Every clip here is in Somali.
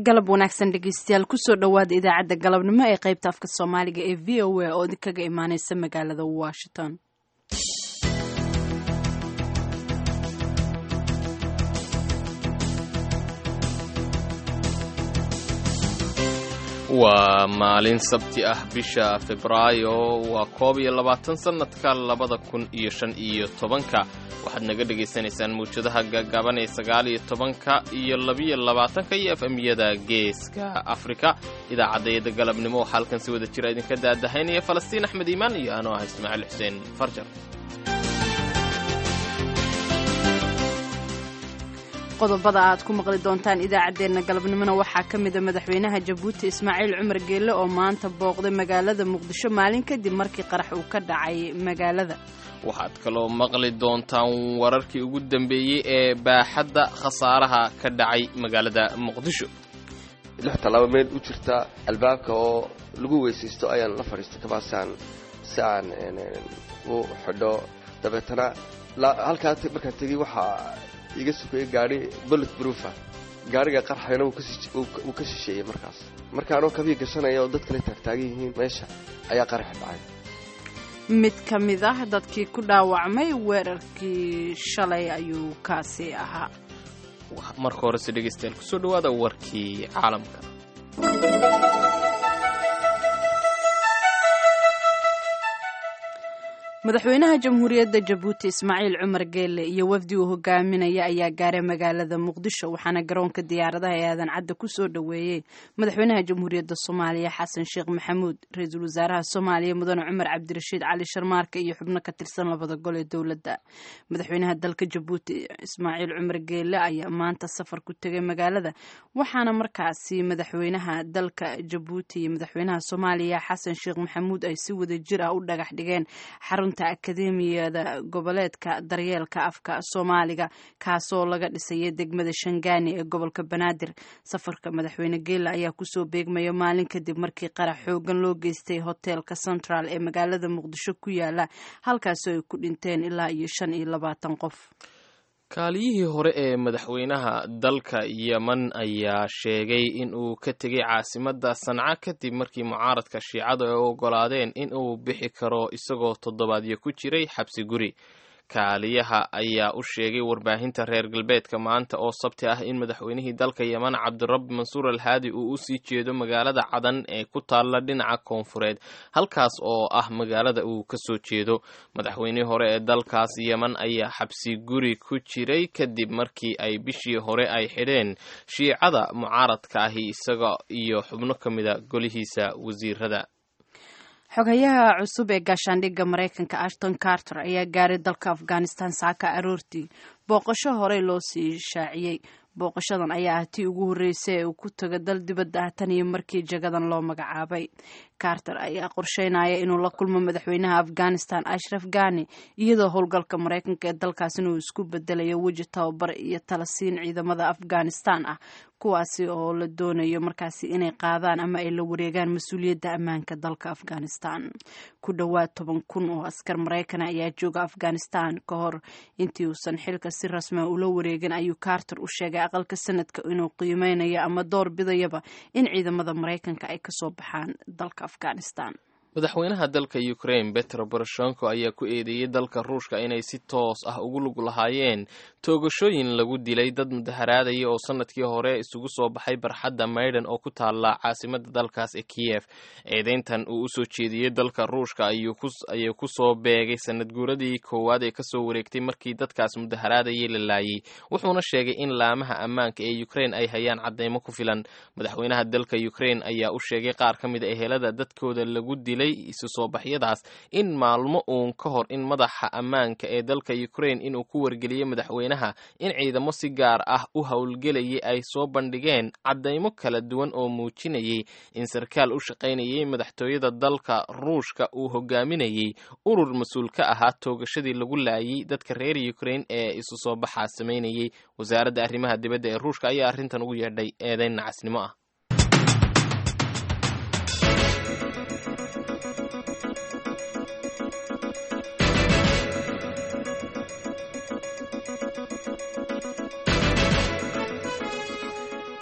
galab wanaagsan dhegeystayaal kusoo dhowaada idaacadda galabnimo ee qaybta afka soomaaliga ee v o a oo idinkaga imaaneysa magaalada washington waa maalin sabti ah bisha febraayo waa koob iyo labaatan sannadka labada kun iyo shan iyo tobanka waxaad naga dhagaysanaysaan mawjadaha gaagaaban ee sagaal iyo tobanka iyo labiyo labaatanka iyo efemyada geeska afrika idaacaddayada galabnimo waxaa halkan si wada jira idinka daadahaynaya falastiin axmed iimaan iyo anoo ah ismaaciil xuseen farjar qodobada aad ku maqli doontaan idaacaddeenna galabnimona waxaa ka mida madaxweynaha jabuuti ismaaciil cumar geelle oo maanta booqday magaalada muqdisho maalin kadib markii qarax uu ka dhacay magaalada waxaad kaloo maqli doontaan wararkii ugu dambeeyey ee baaxadda khasaaraha ka dhacay magaalada muqdisho lix tallaabo meel u jirta albaabka oo lagu weysaysto ayaan la fadhiistay kabaasaan si aan u xidho dabeetana halkaa markaan tegey waxaa iga sugayay gaari bullet broofa gaariga qarxayna wuu ka shisheeyey markaas marka anoo kabii gashanaya oo dad kale taagtaagan yihiin meesha ayaa qaraxi dhacay mid ka mid ah dadkii ku dhaawacmay weerarkii shalay ayuu kaasi ahaa marka horese dhegeystayaal kusoo dhawaada warkii caalamka madaxweynaha jamhuuriyadda jabuuti ismaaciil cumar geelle iyo wafdi uu hogaaminaya ayaa gaaray magaalada muqdisho waxaana garoonka diyaaradaha ee aadan cadda ku soo dhoweeyey madaxweynaha jamhuuriyadda soomaaliya xasan sheekh maxamuud ra-iisul wasaaraha soomaaliya mudane cumar cabdirashiid cali sharmaarka iyo xubno ka tirsan labada gol ee dowladda madaxweynaha dalka jabuuti ismaaciil cumar geelle ayaa maanta safar ku tegay magaalada waxaana markaasi madaxweynaha dalka jabuuti iyo madaxweynaha soomaaliya xasan sheekh maxamuud ay si wada jir ah u dhagax dhigeen xarunta akademiyada goboleedka daryeelka afka soomaaliga kaasoo laga dhisayay degmada shangaani ee gobolka banaadir safarka madaxweyne geela ayaa kusoo beegmaya maalin kadib markii qarax xoogan loo geystay hoteelka central ee magaalada muqdisho ku yaala halkaasoo ay ku dhinteen ilaa iyo shan iyo labaatan qof kaaliyihii hore ee madaxweynaha dalka yemen ayaa sheegay in uu ka tegay caasimadda sanca kadib markii mucaaradka shiicadu ay ogolaadeen in uu bixi karo isagoo toddobaadyo ku jiray xabsi guri kaaliyaha ayaa u sheegay warbaahinta reer galbeedka maanta oo sabti ah in madaxweynihii dalka yemen cabdirabbi mansuur alhaadi uu u sii jeedo magaalada cadan ee ku taalla dhinaca koonfureed halkaas oo ah magaalada uu ka soo jeedo madaxweynihii hore ee dalkaas yemen ayaa xabsi guri ku jiray kadib markii ay bishii hore ay xidheen shiicada mucaaradka ahi isaga iyo xubno ka mida golihiisa wasiirada xogayaha cusub ee gaashaandhigga maraykanka ashton carter ayaa gaaray dalka afghanistan saaka aroortii booqasho horey loo sii shaaciyey booqashadan ayaa ah tii ugu horreysay ee uu ku tago dal dibadda ah tan iyo markii jagadan loo magacaabay carter ayaa qorsheynaya inuu la kulmo madaxweynaha afghanistan ashraf ghani iyadoo howlgalka maraykanka ee dalkaasina uu isku bedelayo weji tababar iyo talasiin ciidamada afghanistan ah kuwaasi oo la doonayo markaasi inay qaadaan ama ay la wareegaan mas-uuliyadda ammaanka dalka afghanistan ku dhowaad toban kun oo askar maraykan ayaa jooga afghanistan ka hor intii uusan xilka si rasmia ula wareegin ayuu carter u sheegay aqalka sanadka inuu qiimeynayo ama door bidayaba in ciidamada maraykanka ay kasoo baxaan dalka afghanistan madaxweynaha dalka ukraine betro boroshenko ayaa ku eedeeyey dalka ruushka inay si toos ah ugu lug lahaayeen toogashooyin lagu dilay dad mudaharaadaya oo sanadkii hore isugu soo baxay barxadda maydhan oo ku taalla caasimada dalkaas ee kiyef eedeyntan uu usoo jeediyey dalka ruushka ayuu ku soo beegay sanad guuradii koowaad ee kasoo wareegtay markii dadkaas mudaharaadayay la laayay wuxuuna sheegay in laamaha ammaanka ee ukraine ay hayaan cadeymo ku filan madaxweynaha dalka ukraine ayaa u sheegay qaar ka mid a ehelada dadkooda lagu dilay isu soo baxyadaas in maalmo uun ka hor in madaxa ammaanka ee dalka ukraine inuu ku wargeliyey madaxweynaha in ciidamo si gaar ah u howlgelayay ay soo bandhigeen caddaymo kala duwan oo muujinayay in sarkaal u shaqaynayay madaxtooyada dalka ruushka uu hogaaminayay urur mas-uul ka ahaa toogashadii lagu laayay dadka reer ukraine ee isu soo baxaa samaynayay wasaaradda arrimaha dibadda ee ruushka ayaa arrintan ugu yeedhay eedeyn nacasnimo ah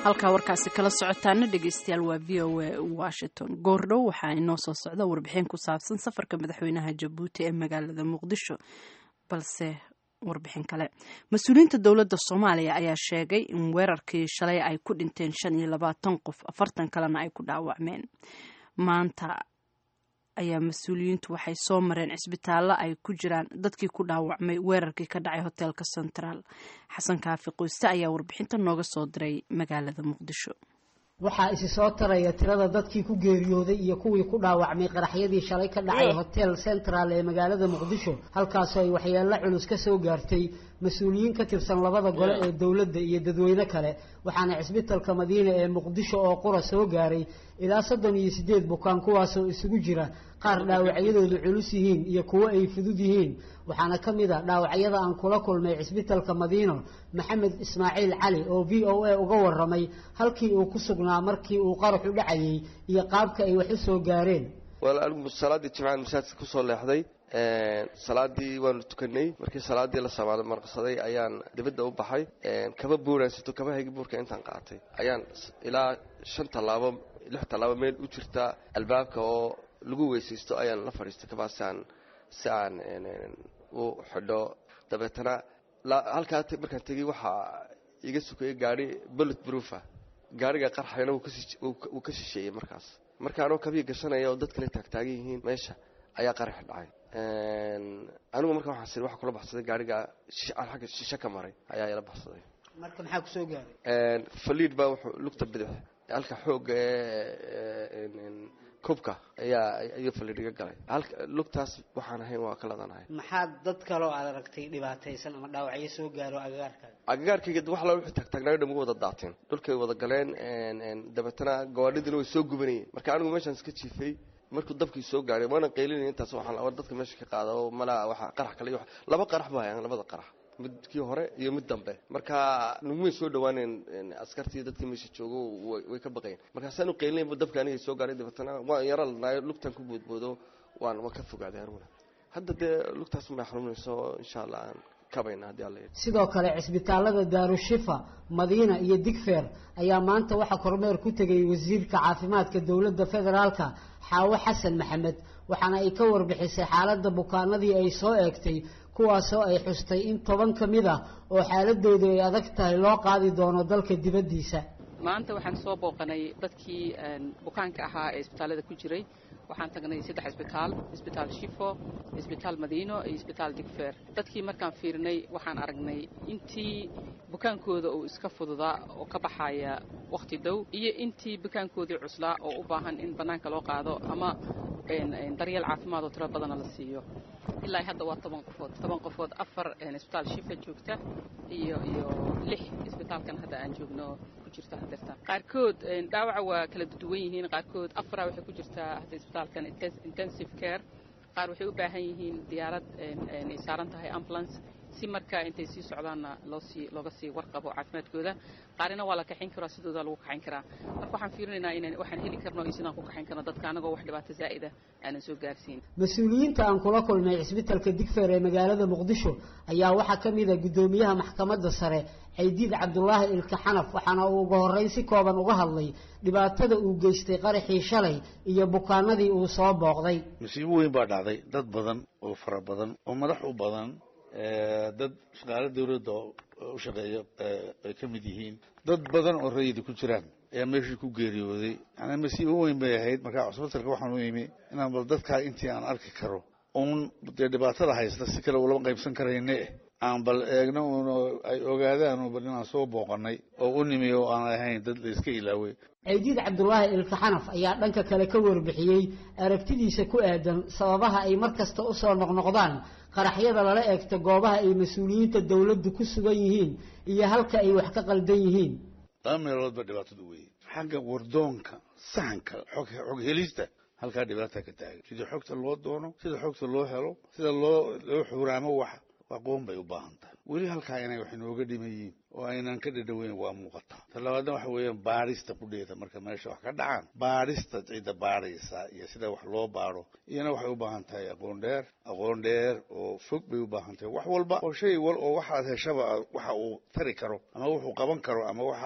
halkaa warkaasi kala socotaana dhegeystayaal waa v o a washington goordhow waxaa inoo soo socda warbixin ku saabsan safarka madaxweynaha jabuuti ee magaalada muqdisho balse warbixin kale mas-uuliyiinta dowladda soomaaliya ayaa sheegay in weerarkii shalay ay ku dhinteen shan iyo labaatan qof afartan kalena ay ku dhaawacmeen maanta ayaa mas-uuliyiintu waxay soo mareen cisbitaallo ay ku jiraan dadkii ku dhaawacmay weerarkii ka dhacay hoteelka central xasan kaafi qoyste ayaa warbixinta nooga soo diray magaalada muqdisho waxaa isi soo taraya tirada dadkii ku geeriyooday iyo kuwii ku dhaawacmay qaraxyadii shalay ka dhacay hotel central ee magaalada muqdisho halkaasoo ay waxyeello culus ka soo gaartay mas-uuliyiin ka tirsan labada gole ee dowladda iyo dadweyne kale waxaana cisbitalka madiina ee muqdisho oo qura soo gaaray ilaa soddon iyo siddeed bukaan kuwaasoo isugu jira qaar dhaawacyadoodu culus yihiin iyo kuwo ay fudud yihiin waxaana ka mid a dhaawacyada aan kula kulmay cisbitalka madiino maxamed ismaaciil cali oo v o a uga warramay halkii uu ku sugnaa markii uu qaraxu dhacayay iyo qaabka ay wax u soo gaareen wal anigu salaaddii jimcaan masaajidka kusoo leexday salaadii waanu tukanay markii salaadii la samaal marqsaday ayaan dibadda u baxay kaba buuraansato kaba hegi buurka intaan qaatay ayaan ilaa shan tallaabo lix tallaabo meel u jirta albaabka oo lagu weysaysto ayaan la fadhiistay kabaasaan si aan u xidho dabeetana halkaa markaan tegey waxaa iga sukayay gaari bullet proofa gaariga qarxayna wuu ka shisheeyey markaas marka anoo kabii gashanaya oo dad kale taagtaagan yihiin meesha ayaa qarax dhacay anigu marka waxaan siri waxa kula baxsaday gaariga agga shishe ka maray ayaa ila baxsaday marka maxaa kusoo gaaray faliid baa wuxuu lugta bidix halka xoogga ee kubka ayaa ayuu faliid iga galay halka lugtaas waxaan ahayn waa ka ladanahay maxaa dad kaloo aad aragtay dhibaataysan ama dhaawacyo soo gaaro agagaarkaaga agagaarkayga wax la wixii taagtaagnaayo dham uga wada daateen dhulkay wada galeen dabeetana gawaadhidina way soo gubanayeen marka anigu meeshaan iska jiifay markuu dabkii soo gaaray waana qaylinaya intaas waxaan war dadka meesha ka qaada oo malaa waxa qarax kale iyo laba qarax baa hayaan labada qarax midkii hore iyo mid dambe marka nagumay soo dhawaaneen askartii dadkii meesha joogo way ka baqayen markaasaan u qaylinayba dabka aniga soo gaaray dabeetana waan yaro ladnaayo lugtaan ku boodboodo waan waan ka fogaaday aniguna hadda dee lugtaas may xanuunayso insha allah aan kabayna haddii alla sidoo kale cisbitaalada daarushifa madiina iyo digfeer ayaa maanta waxaa kormeer ku tegay wasiirka caafimaadka dowladda federaalka xaawo xasan maxamed waxaana ay ka warbixisay xaaladda bukaanadii ay soo eegtay kuwaasoo ay xustay in toban ka mid ah oo xaaladoodu ay adag tahay loo qaadi doono dalka dibaddiisa maanta waxaan soo booqanay dadkii bukaanka ahaa ee isbitaallada ku jiray waxaan tagnay saddex isbitaal isbitaal shifo isbitaal madiino iyo isbitaal digfeer dadkii markaan fiirinay waxaan aragnay intii bukaankooda uu iska fududaa oo ka baxaya wakhti dhow iyo intii bukaankoodii cuslaa oo u baahan in bannaanka loo qaado ama daryeel caafimaad oo tiro badana la siiyo ilaa hadda waa toban qofood toban qofood afar isbitaal shifa joogta iyo iyo lix isbitaalkan hadda aan joogno ku jirta hadeerta qaarkood dhaawaca waa kala duwan yihiin qaarkood afara waxay ku jirtaa hadda isbitaalkan intensive care qaar waxay u baahan yihiin diyaarad ay saaran tahay ambulance si markaa intay sii socdaanna loosii looga sii warqabo caafimaadkooda qaarina waa la kaxayn karaa sidooda lagu kaxayn karaa marka waxaan fiirinaynaa inaan waxaan heli karno iyo sidaan ku kaxayn karno dadka anagoo wax dhibaato zaa'ida aanan soo gaarsiin mas-uuliyiinta aan kula kulmay cisbitalka digfeer ee magaalada muqdisho ayaa waxaa ka mid a guddoomiyaha maxkamadda sare caydiid cabdulaahi ilka xanaf waxaana uu uga horrayn si kooban uga hadlay dhibaatada uu geystay qaraxii shalay iyo bukaanadii uu soo booqday masiibo weyn baa dhacday dad badan oo fara badan oo madax u badan dad shaqaale dawladda u shaqeeya ay ka mid yihiin dad badan oo rayida ku jiraan ayaa meeshii ku geeriyooday yani masiibo weyn bay ahayd markaa cusbitalka waxaan u imi inaan bal dadkaa intii aan arki karo uun dee dhibaatada haysta si kale ulama qaybsan karayne aan bal eegno un ay ogaadaan bal inaan soo booqanay oo u nimi oo aan ahayn dad la iska ilaaway caydiid cabdulaahi ilka xanaf ayaa dhanka kale ka warbixiyey aragtidiisa ku aadan sababaha ay mar kasta u soo noqnoqdaan qaraxyada lala eegto goobaha ay mas-uuliyiinta dawladdu ku sugan yihiin iyo halka ay wax ka qaldan yihiin laba meelood ba dhibaatadu weeye xagga wardoonka sahanka xog xog helista halkaa dhibaata ka taagan sida xogta loo doono sida xogta loo helo sida loo loo xuuraamo wax aqoon bay u baahan tahay weli halkaa inay wax inooga dhiman yihiin oo aynan ka dhadhaweyn waa muuqataa ta labaadna waxa weeyaan baadhista qudheeda marka meesha wax ka dhacaan baadhista cidda baadhaysa iyo sida wax loo baadho iyana waxay u baahan tahay aqoon dheer aqoon dheer oo fog bay u baahan tahay wax walba oo shay wal oo waxaad heshaba waxa uu tari karo ama wuxuu qaban karo ama waxa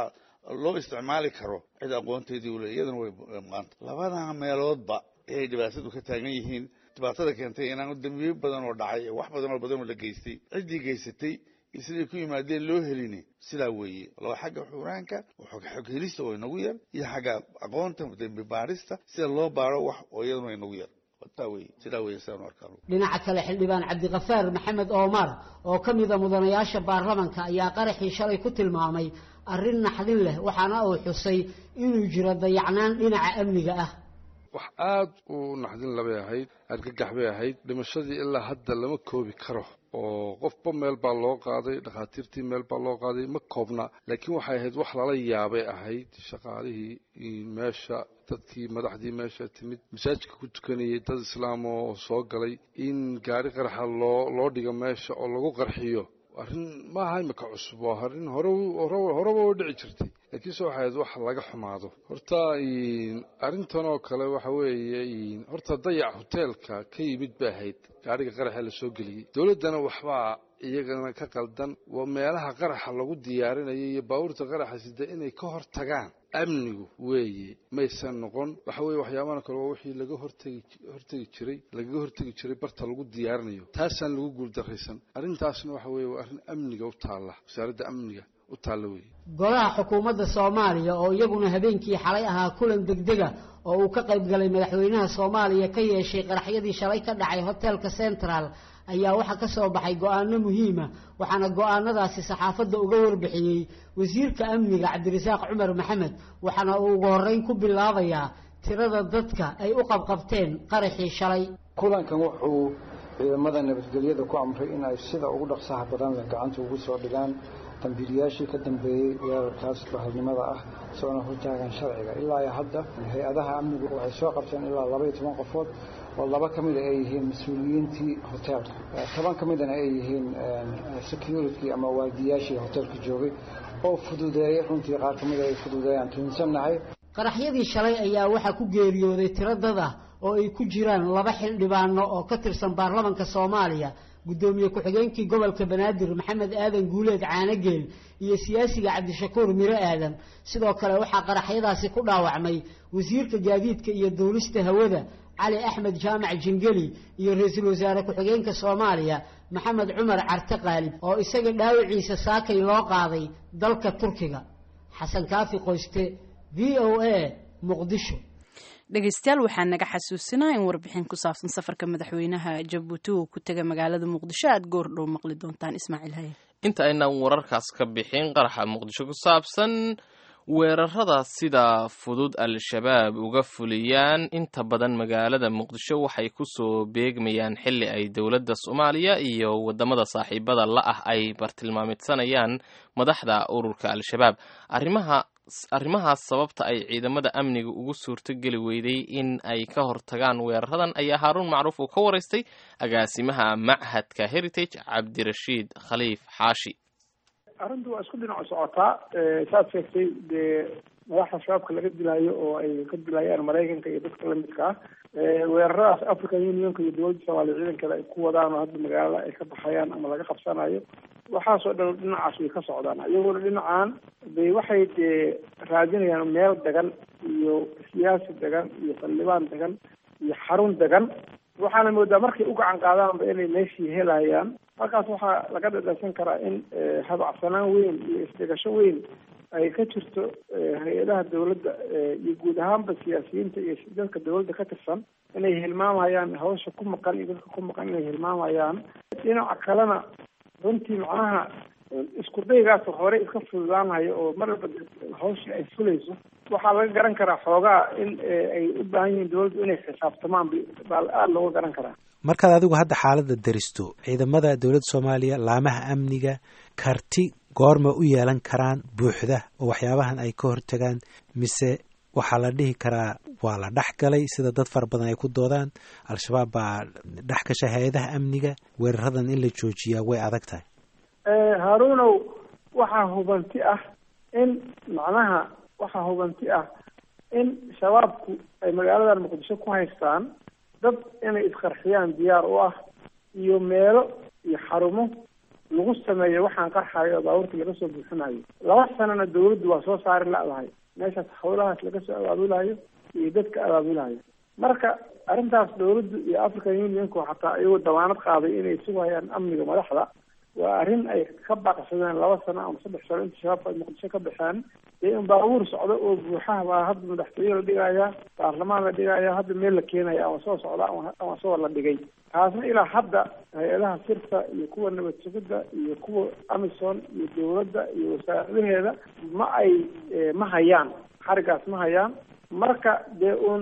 loo isticmaali karo cid aqoonteedii ule iyadana way maanta labadaa meeloodba ayay dhibaatadu ka taagan yihiin dhibaatada keentay inaan dambiyo badan oo dhacay wax badan oo badan oo la geystay ciddii geysatay iyo siday ku yimaadeen loo helini sidaa weeye laba xagga xuraanka xog helista oo inagu yar iyo xagga aqoonta dembi baarista sida loo baaro wax oo iyaduna inagu yar taa wey sidaa wey sidaan u arkaa dhinaca kale xildhibaan cabdiqafaar maxamed oomar oo ka mida mudanayaasha baarlamanka ayaa qaraxii shalay ku tilmaamay arrin naxdin leh waxaana uu xusay inuu jiro dayacnaan dhinaca amniga ah wax aada u naxdin labay ahayd argagax bay ahayd dhimashadii ilaa hadda lama koobi karo oo qofba meel baa loo qaaday dhakhaatiirtii meel baa loo qaaday ma koobna laakiin waxay ahayd wax lala yaabay ahayd shaqaalihii meesha dadkii madaxdii meesha timid masaajidka ku tukanayay dad islaam oo soo galay in gaari qaraxa loo loo dhigo meesha oo lagu qarxiyo arrin maaha imika cusub waa arrin hore horeba u dhici jirtay laakiinse waxay ahayd wax laga xumaado horta arrintan oo kale waxa weeye horta dayac hoteelka ka yimid bay ahayd gaariga qaraxa la soo geliyey dowladdana waxbaa iyagana ka qaldan waa meelaha qaraxa lagu diyaarinayo iyo baabuurta qaraxa sida inay ka hor tagaan amnigu weeye maysan noqon waxa weye waxyaabaha kale waa wixii laga hortegi hortegi jiray lagaga hortegi jiray barta lagu diyaarinayo taasaan lagu guuldarraysan arrintaasna waxa weye waa arrin amniga u taalla wasaaradda amniga u taalla weeye golaha xukuumadda soomaaliya oo iyaguna habeenkii xalay ahaa kulan degdega oo uu ka qayb galay madaxweynaha soomaaliya ka yeeshay qaraxyadii shalay ka dhacay hotelka central ayaa waxaa ka soo baxay go-aano muhiima waxaana go-aanadaasi saxaafadda uga warbixiyey wasiirka amniga cabdirasaaq cumar maxamed waxaana uu ugu horreyn ku bilaabayaa tirada dadka ay u qabqabteen qaraxii shalay kulankan wuxuu ciidamada nabadgelyada ku amray in ay sida ugu dhaqsaha badan leh gacanta ugu soo dhigaan dambiilayaashii ka dambeeyey weerarkaas bahalnimada ah soona hortaagan sharciga ilaa iyo hadda hay-adaha amnigu waxay soo qabteen ilaa laba iyo toban qofood oo laba ka mida ay yihiin mas-uuliyiintii hoteelka toban ka midana ay yihiin security ama waardiyaashii hoteelka joogay oo fududeeyay runtii qaar ka mida ay fududeeyaan tuunsannahay qaraxyadii shalay ayaa waxaa ku geeriyooday tiro dad ah oo ay ku jiraan laba xildhibaano oo ka tirsan baarlamanka soomaaliya guddoomiye ku-xigeenkii gobolka banaadir maxamed aadan guuleed caanageel iyo siyaasiga cabdishakuur miro aadan sidoo kale waxaa qaraxyadaasi ku dhaawacmay wasiirka gaadiidka iyo duulista hawada cali axmed jaamac jingeli iyo ra-iisul wasaare ku-xigeenka soomaaliya maxamed cumar carte qaalib oo isaga dhaawiciisa saakay loo qaaday dalka turkiga xasan kaafi qoyste v o a muqdisho dhegeystayaal waxaa naga xasuusinaa in warbixin ku saabsan safarka madaxweynaha jabuuti uu ku tegay magaalada muqdisho aada goor dhow maqli doontaan ismaaciil haye inta aynaan wararkaas ka bixin qaraxa muqdisho ku saabsan weerarada sida fudud al-shabaab uga fuliyaan inta badan magaalada muqdisho waxay kusoo beegmayaan xili ay dowladda soomaaliya iyo wadamada saaxiibada la ah ay bartilmaamidsanayaan madaxda ururka al-shabaab arrimaha arrimahaas sababta ay ciidamada amniga ugu suurtogeli weyday in ay ka hortagaan weeraradan ayaa haaruun macruuf uu ka waraystay agaasimaha machadka heritage cabdirashiid khaliif xaashi arrintu waa isku dhinaco socotaa saad sheegtay dee madaxda shabaabka laga dilaayo oo ay ka dilayaan maraykanka iyo dadka lamidka ah weeraradaas african unionka iyo dowladda soomaaliya ciidankeeda ay ku wadaan oo hadda magaalada ay ka baxayaan ama laga qabsanayo waxaasoo dhan dhinacaas way ka socdaan iyaguna dhinacan bay waxay dee raadinayaan meel degan iyo siyaasi degan iyo saldhibaan degan iyo xarun degan waxaana moodaa markay u gacan qaadaanba inay meeshii helayaan markaas waxaa laga dhadhansan karaa in habacsanaan weyn iyo isdhigasho weyn ay ka jirto hay-adaha dawladda iyo guud ahaanba siyaasiyiinta iyo dadka dawladda ka tirsan inay hilmaamayaan hawsha ku maqan iyo dadka ku maqan inay hilmaamayaan dhinaca kalena runtii macnaha isku daygaas hore iska fududaanayo oo mar walba hawshii ay fulayso waxaa laga garan karaa xoogaa in ay u baahan yihiin dawladdu inay xisaabtamaan baa aada looga garan karaa markaad adigu hadda xaaladda daristo ciidamada dowladda soomaaliya laamaha amniga karti goorma u yeelan karaan buuxda oo waxyaabahan ay ka hortagaan mise waxaa la dhihi karaa waa la dhex galay sida dad fara badan ay ku doodaan al-shabaab baa dhex gashay hay-adaha amniga weeraradan in la joojiyaa way adag tahay haaruunow waxaa hubanti ah in macnaha waxaa hubanti ah in shabaabku ay magaaladan muqdisho ku haystaan dad inay isqarxiyaan diyaar u ah iyo meelo iyo xarumo lagu sameeyo waxaan qarxayo oo baabuurta laga soo buuxinayo laba sanana dawladdu waa soo saari la-dahay meeshaas hawlahaas laga soo abaabulayo iyo dadka abaabulayo marka arrintaas dawladdu iyo african unionku xataa iyagoo damaanad qaaday inay sugayaan amniga madaxda waa arrin ay ka baaqsadeen laba sano ama saddex sano inta shabaabka ay muqdisho ka baxeen dee in baabuur socdo oo buuxaha baa hadda madaxtooye la dhigayaa baarlamaan la dhigayaa hadda meel la keenaya ama soo socda ama ama soo la dhigay taasna ilaa hadda hay-adaha sirta iyo kuwa nabad sugidda iyo kuwa amison iyo dawladda iyo wasaaradaheeda ma ay ma hayaan xarigaas ma hayaan marka dee uun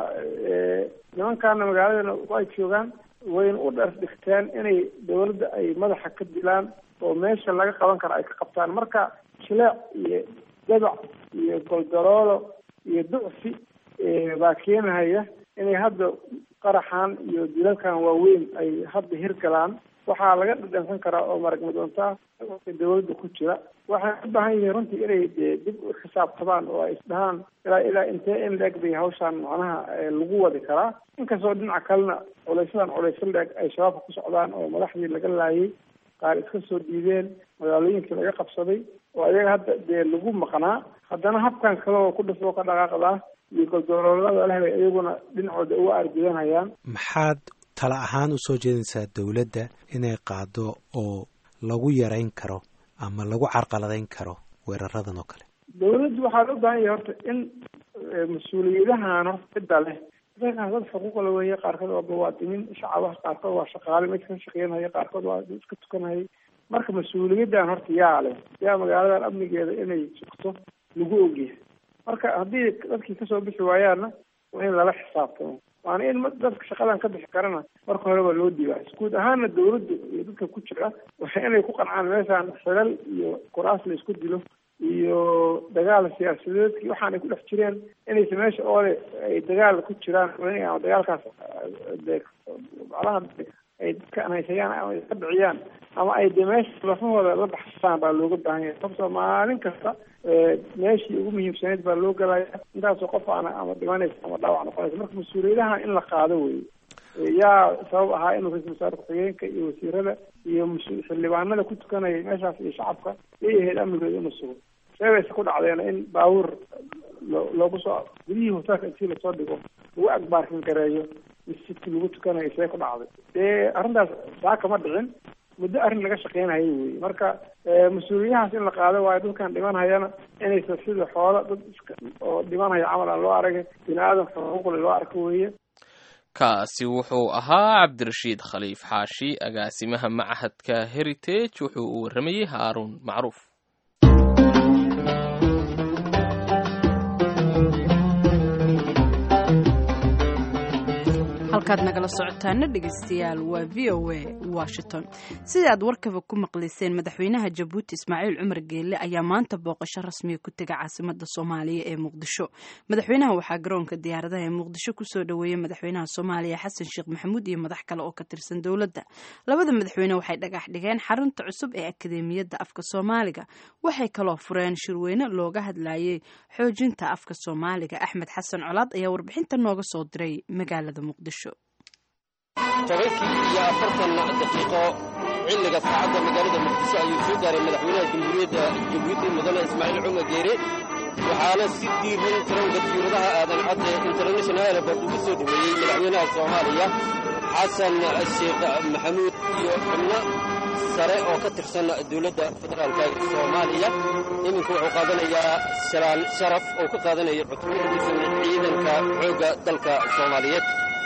nimankaana magaaladana ay joogaan wayna u dhar dhigteen inay dawladda ay madaxa ka dilaan oo meesha laga qaban karo ay ka qabtaan marka jileec iyo dabac iyo goldaroolo iyo ducfi baa keenahaya inay hadda qaraxan iyo dilalkan waaweyn ay hadda hirgalaan waxaa laga dhadhansan karaa oo maragmadoontaa dawladda ku jira waxay u baahan yihiin runtii inay dee dib u xisaabtamaan oo ay isdhahaan ilaa ilaa intee in leeg bay hawshaan macnaha lagu wadi karaa inkastoo dhinaca kalena culaysadan culaysyo leeg ay shabaabka ku socdaan oo madaxdii laga laayay qaar iska soo diideen magaalooyinkii laga qabsaday oo ayaga hadda dee lagu maqnaa haddana habkan kale oo ku dhasoo ka dhaqaaqdaa iyo goldooloolada leh bay iyaguna dhinacooda uga argudanayaan maxaad tala ahaan usoo jeedinaysaa dawladda inay qaado oo lagu yarayn karo ama lagu carqaladayn karo weeraradan oo kale dawladdu waxaa loo baahan yahay horta in mas-uuliyadahan horta cidda leh dadkaas dad xuquuqla weeye qaarkood waa muwaadiniin shacaba qaarkood waa shaqaale mid ka shaqeynhaya qaarkood waa iska tukanhaya marka mas-uuliyaddan horta yaa leh yaa magaaladan amnigeeda inay sugto lagu ogyahay marka haddii dadkii kasoo bixi waayaanna waa in lala xisaabtamo waana in dadka shaqadan ka bixi karana marka horeba loo diibaay guud ahaana dawladda iyo dadka ku jira waa inay ku qancaan meeshaan xilal iyo kuraas la isku dilo iyo dagaal siyaasadeedki waxaan ay ku dhex jireen inaysa meesha oole ay dagaal ku jiraan ama dagaalkaas de macnaha ay dadka anhaysayaan ama ay ka dhiciyaan ama ay de meesha lafahooda la baxsaan baa looga baahan yahay sababtoo maalin kasta meeshii ugu muhiimsaneyd baa loo galaya intaasoo qof ana ama dhimanaysa ama dhaawac noqonaysa marka mas-uuliyadaha in la qaado weye yaa sabab ahaa inuu ra-isul wasaare ku-xigeenka iyo wasiirada iyo xildhibaanada ku tukanaya meeshaas iyo shacabka yay ahayd amnigooda inuu sugo seebayse ku dhacdeena in baabuur lo loogu soo gudihii hotelka intii lasoo dhigo lagu agbaarkin gareeyo masjidkii lagu tukanayo see ku dhacday dee arrintaas saaka ma dhicin muddo arrin laga shaqeynayo wey marka mas-uuliyahaas in la qaado waayo dadkan dhimanhayana inaysa sida xoolo dad iska oo dhimanhaya camal aan loo aragay bini aadam xuquuqle loo arko weeye kaasi wuxuu ahaa cabdirashiid khaliif xaashi agaasimaha machadka heritage wuxuu u warramayey haaruun macruuf halkaad nagala socotaana dhegeystayaal waa v o a washington sida aad warkaba ku maqlayseen madaxweynaha jabuuti ismaaciil cumar geelle ayaa maanta booqasho rasmiya ku tegay caasimada soomaaliya ee muqdisho madaxweynaha waxaa garoonka diyaaradaha ee muqdisho kusoo dhaweeyey madaxweynaha soomaaliya xasan sheekh maxamuud iyo madax kale oo ka tirsan dowladda labada madaxweyne waxay dhagax dhigeen xarunta cusub ee akadeemiyadda afka soomaaliga waxay kaloo fureen shirweyne looga hadlayay xoojinta afka soomaaliga axmed xasan colaad ayaa warbixinta nooga soo diray magaalada muqdisho tobankii iyo afartan daqiiqo xilliga saacadda magaalada muqdisho ayuu soo gaaray madaxweynaha jamhuuriyadda jabuuti mudane ismaaciil cumar geere waxaana si diiran taranka diiradaha aadan cadde international airport ugu soo dhoweeyey madaxweynaha soomaaliya xasan sheekh maxamuud iyo xubno sare oo ka tirsan dowladda federaalka soomaaliya iminka wuxuu qaadanayaa salaan sharaf oo ka qaadanaya cutubyo ka tirsan ciidanka xoogga dalka soomaaliyeed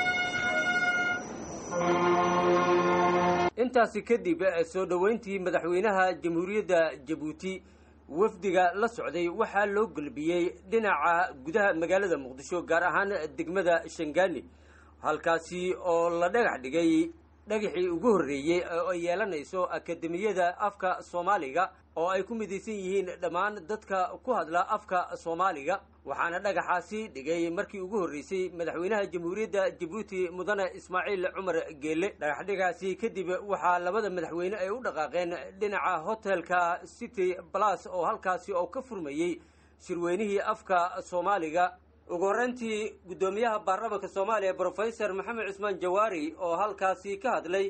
intaasi kadib soo dhoweyntii madaxweynaha jamhuuriyadda jabuuti wafdiga la socday waxaa loo gelbiyey dhinaca gudaha magaalada muqdisho gaar ahaan degmada shangaani halkaasi oo la dhagax dhigay dhagaxii ugu horreeyey oo ay yeelanayso akademiyada afka soomaaliga oo ay ku midaysan yihiin dhammaan dadka ku hadla afka soomaaliga waxaana dhagaxaasi dhigay markii ugu horreysay madaxweynaha jamhuuriyadda jabuuti mudane ismaaciil cumar geelle dhagaxdhigaasi kadib waxaa labada madaxweyne ay u dhaqaaqeen dhinaca hotelka city balas oo halkaasi oo ka furmayey shirweynihii afka soomaaliga ugu horreyntii guddoomiyaha baarlamaanka soomaaliya brofesor maxamed cusmaan jawaari oo halkaasi ka hadlay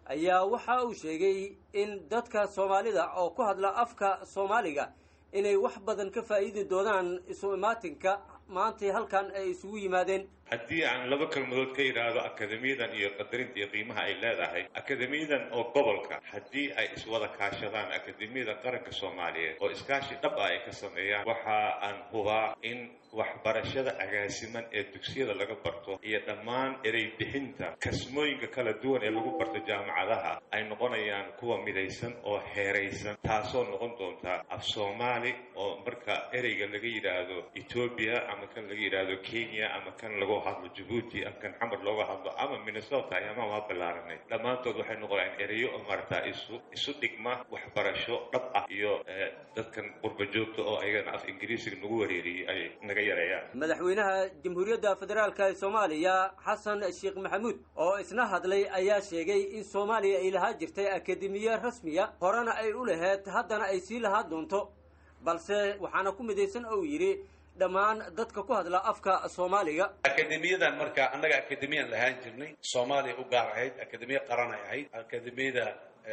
ayaa waxa uu sheegay in dadka soomaalida oo ku hadla afka soomaaliga inay wax badan ka faa'iidi doonaan isu imaatinka maantay halkan ay isugu yimaadeen haddii aan laba kelmadood ka yidhaahdo akademiyadan iyo qadarinta iyo qiimaha ay leedahay akademiyadan oo gobolka haddii ay iswada kaashadaan akademiyada qaranka soomaaliyeed oo iskaashi dhab ah ay ka sameeyaan waxa aan hubaa in waxbarashada agaasiman ee dugsiyada laga barto iyo dhammaan erey bixinta kasmooyinka kala duwan ee lagu barto jaamacadaha ay noqonayaan kuwa midaysan oo heeraysan taasoo noqon doonta af soomaali oo marka ereyga laga yidhaahdo etoobiya ama kan laga yidhaahdo kenya ama kan lagu hadlo jabuuti ama kan xamar looga hadlo ama minnesota ama waa ballaaranay dhammaantood waxay noqonayaan ereyo oo maaragtaa isu isu dhigma waxbarasho dhab ah iyo dadkan qurba joogta oo ayagana af ingiriisiga nagu wareeriyey ay naga yareeyaan madaxweynaha jamhuuriyadda federaalka ee soomaaliya xasan sheekh maxamuud oo isna hadlay ayaa sheegay in soomaaliya ay lahaa jirtay akademiye rasmiya horena ay u laheyd haddana ay sii lahaa doonto balse waxaana ku midaysan ou yidhi dhammaan dadka ku hadla afka soomaaliga akademiyadan marka annaga akademiyan lahaan jirnay soomaaliya u gaar ahayd akademiya qaranay ahayd akademiyada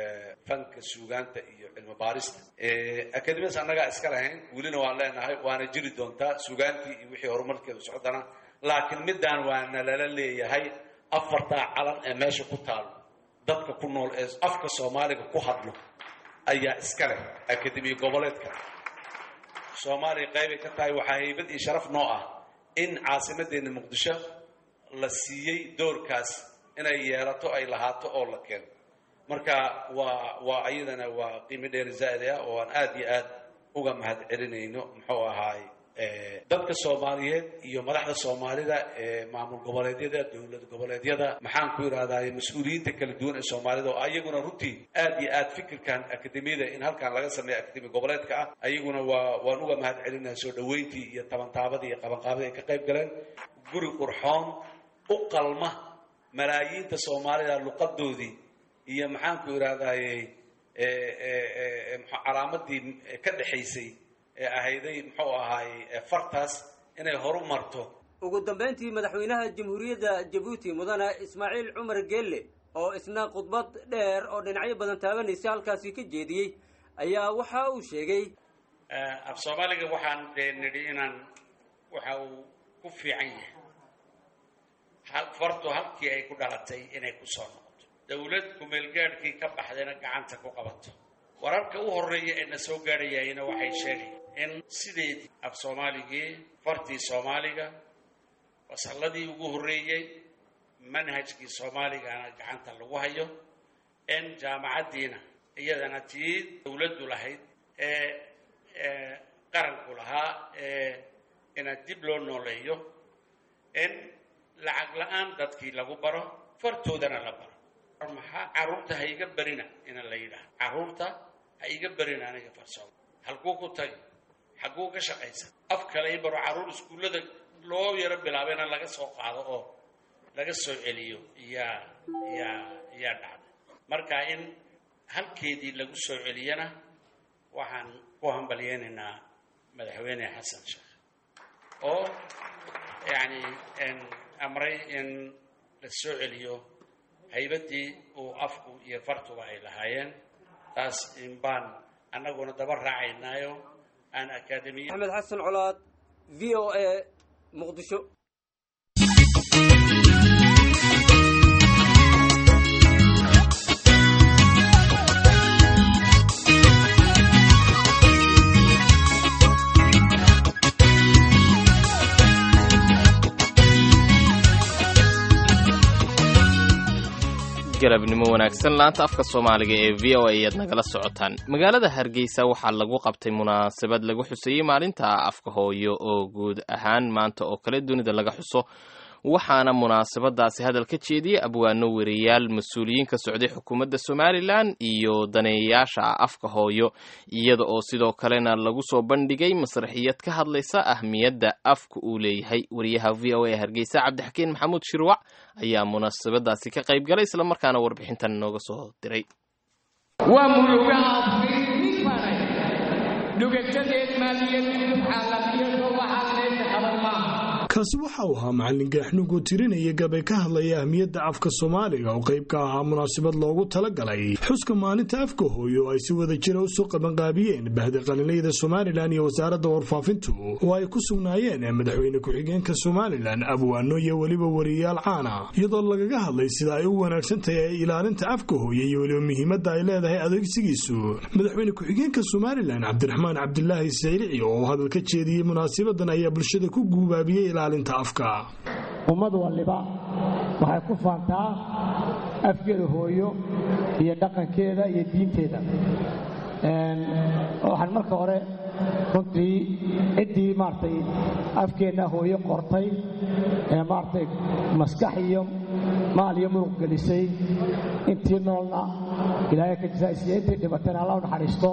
fanka suugaanta iyo cilmi baarista akademiyadaas annagaa iska lahayn welina waan leenahay waana jiri doontaa suugaantii iyo wixii horumarkeedu socdana laakiin midaan waana lala leeyahay afartaa calan ee meesha ku taalo dadka ku nool ee afka soomaaliga ku hadlo ayaa iska leh akademiya goboleedka soomaaliya qaybay ka tahay waxaa haybad iyo sharaf noo ah in caasimadeenna muqdisho la siiyey doorkaas inay yeelato ay lahaato oo la keeno marka waa waa ayadana waa qiimo dheeri zaa'id ah oo aan aad iyo aad uga mahad celinayno muxuu ahaay dadka soomaaliyeed iyo madaxda soomaalida ee maamul goboleedyada dowlad goboleedyada maxaan ku yidhahdaay mas-uuliyiinta kala duwan ee soomaalida oo ayaguna runtii aad iyo aad fikirkan akademiyada in halkan laga sameeyo akademi goboleedka ah ayaguna waa waan uga mahad celinaya soo dhaweyntii iyo tabantaabadii iyo qabanqaabadii ay ka qayb galeen guri qurxoon u qalma malaayiinta soomaalida luqadoodii iyo maxaan ku yidhahdayy calaamadii ka dhexaysay ee ahayday muxuu ahaay fartaas inay horu marto ugu dambayntii madaxweynaha jamhuuriyadda jabuuti mudane ismaaciil cumar geelle oo isna khudbad dheer oo dhinacyo badan taabanaysa halkaasi ka jeediyey ayaa waxa uu sheegay af soomaaliga waxaan dee nidhi inaan waxa uu ku fiican yahay fartu halkii ay ku dhalatay inay ku soo noqoto dowlad kumeelgaadhkii ka baxdayna gacanta ku qabato wararka u horreeya ee na soo gaadhayayna waxay sheegayaan in sideedii af soomaaligii fartii soomaaliga fasalladii ugu horreeyey manhajkii soomaaligana gacanta lagu hayo in jaamacaddiina iyadana tii dowladdu lahayd ee qaranku lahaa ee ina dib loo nooleeyo in lacag la-aan dadkii lagu baro fartoodana la baro maxaa carruurta ha iga berina ina la yidhaah carruurta ha iga berina aniga farsooma halkuu ku tagi xagguu ka shaqaysan af kale i baro carruur iskuullada loo yaro bilaabayna laga soo qaado oo laga soo celiyo yaa yaa yaa dhacday marka in halkeedii lagu soo celiyana waxaan ku hambalyeynaynaa madaxweyne xasan sheekh oo yacni amray in la soo celiyo haybaddii uu afku iyo fartuba ay lahaayeen taas in baan annaguna daba raacaynaayo aan akaademiya axmed xasan colaad v o a muqdisho galabnimo wanaagsan laanta afka soomaaliga ee v o a ayaad nagala socotaan magaalada hargeysa waxaa lagu qabtay munaasabad lagu xuseeyey maalinta afka hooyo oo guud ahaan maanta oo kale dunida laga xuso waxaana munaasabadaasi hadal ka jeediyey abwaano weriyaal mas-uuliyiin ka socday xukuumadda somalilan iyo daneeyayaasha afka hooyo iyada oo sidoo kalena lagu soo bandhigay masraxiyad ka hadlaysa ahmiyadda afka uu leeyahay wariyaha v o a hargeysa cabdixakiin maxamuud shirwac ayaa munaasabadaasi ka qayb galay islamarkaana warbixintan inooga soo diray waa muruga afkiismifanay dhugatadeed maaliyad xaalafiyado waxaa meesha qaban maaha kaasi waxa uu ahaa macalin gaaxnuug oo tirinaya gabay ka hadlaya ahmiyadda afka soomaaliga oo qayb ka ahaa munaasabad loogu talagalay xuska maalinta afka hooyo oo ay si wada jira usoo qabanqaabiyeen bahda qalinlayda somalilan iyo wasaaradda warfaafintu oo ay ku sugnaayeen madaxweyne ku-xigeenka somalilan abwaano iyo weliba wariyayaal caana iyadoo lagaga hadlay sida ay u wanaagsan tahay ilaalinta afka hooye iyo weliba muhiimadda ay leedahay adeegsigiisu madaxweyne ku-xigeenka somalilan cabdiraxmaan cabdilaahi sayrici oo hadal ka jeediyey munaasabadan ayaa bulshada ku guubaabiyey ilaalinta afka ummad waliba waxay ku faantaa afkeeda hooyo iyo dhaqankeeda iyo diinteeda waxaan marka hore runtii ciddii maaragtay afkeenna hooyo qortay ee maaragtay maskax iyo maal iyo muruq gelisay intii noolna ilaahay ka jasaasiya intii dhibatayna alla u naxariisto